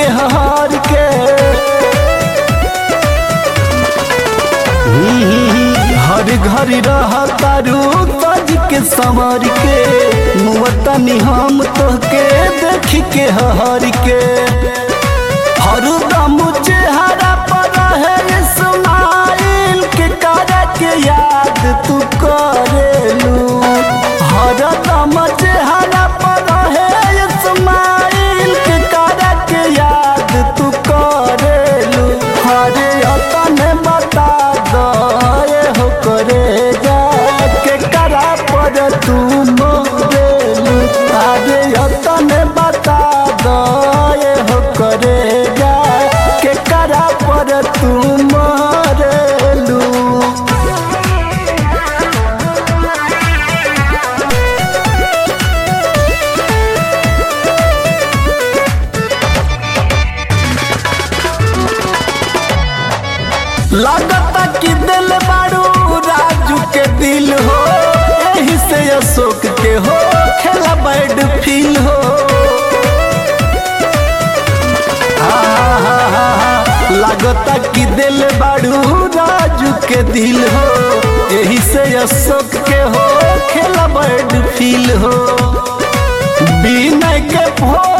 के हार के हर घड़ी रह तारू तज के संवर के मुवतनी हम तोहके देख के हार के हरदम चेहरा पर रहे इस्माइल के करे के याद तू करेलू हरदम चेहरा पर रहे इस्माइल के करे के याद तू करेलू हरे अतन बता दे हो करे जा के करा पर तू मोरेलू अरे अतन बता दे हो करे जा के करा पर तू मरेलू लागता कि दिल बारू राजू के दिल हो यही से अशोक के हो खेला बैड फील हो लागता कि दिल बारू राजू के दिल हो यही से अशोक के हो खेला बैड फील हो बिना के भो